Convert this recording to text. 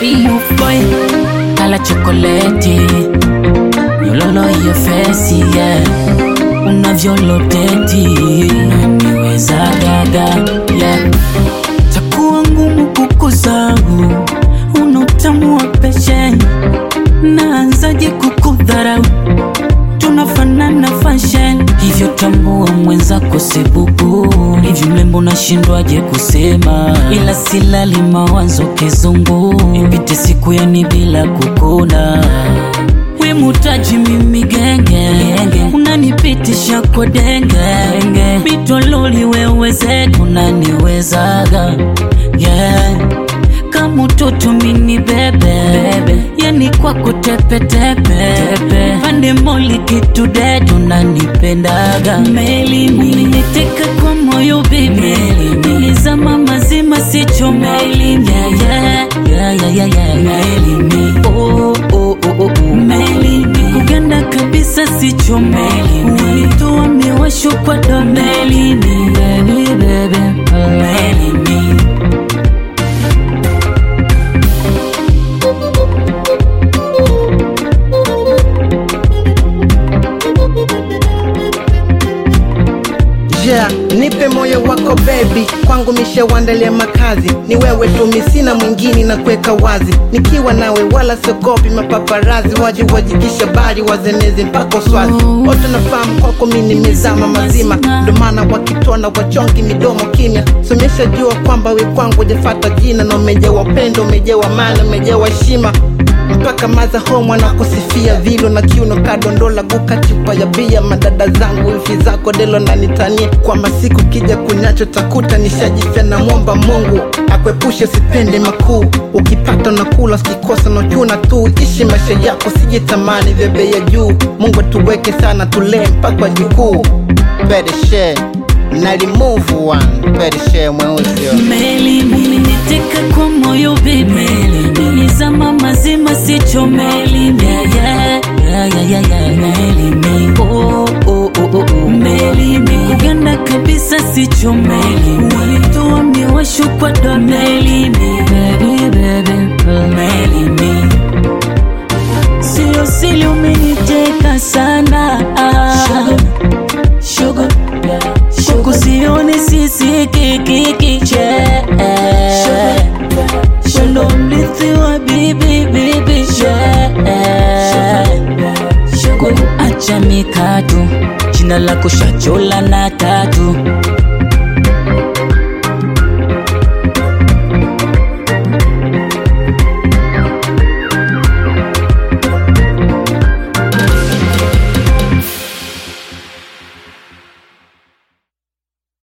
Move boy, kala chokoleti Nyololo hiyo fesi yeah Unavyoloteti Unaniweza gaga yeah Takuwa ngumu kukuzau Una utamu wa peshe Naanzaje kukudharau tunafanana fashion hivyo tambua mwenzako sebubu hivi mlembo nashindwaje kusema ila silali mawazo kizungu ipite siku yani bila kukuna we mutaji mimi genge unanipitisha kwa denge bitololi weweze unaniwezaga yeah kama mtoto mini bebe yani kwako tepetepe pande moli kitu dedo nanipendaga meli umeniteka kwa moyo bibi nilizama mazima sicho meli yeah, yeah, yeah, yeah, yeah, yeah. meli mi oh, oh, oh, oh. meli mi kuganda kabisa sicho meli ulitoa miwasho kwa do meli mi baby, baby. meli mi Yeah, nipe moyo wako baby, kwangu mishawandalia makazi, ni wewe tu, mi sina mwingine na kuweka wazi, nikiwa nawe wala siogopi mapaparazi, waje wajikisha bari wazenezi mpaka swazi, wote nafahamu kwako mi nimezama mazima, ndo maana wakitona wachongi midomo kimya, somesha jua kwamba we kwangu jafata jina, na umejawa upendo, umejawa maana, umejawa heshima mpaka maza home wanakusifia vilo na kiuno kadondola guka chupa ya bia madada zangu wifi zako delo na nitanie kwa masiku kija kunyacho takuta nishajifya na mwomba mungu akwepushe sipende makuu ukipata na kula sikikosa nachuna tu ishi maisha yako sijitamani vya bei ya juu mungu tuweke sana tulee mpaka jukuu pedeshe nalimuvu one pedeshe mweuzio meli umeniteka kwa moyo bibi nilizama mazima sicho meli yeah, yeah, yeah, yeah, yeah, yeah. meli mi oh, oh, oh, oh, oh. meli mi kuganda kabisa sicho meli walitoa miwasho kwa do meli mi baby, baby. meli mi sio sili umeniteka sana Sugar, Huku sioni sisi kikikiche Shando mrithi wa bibi bibi Acha mikatu Jina lako shachola na tatu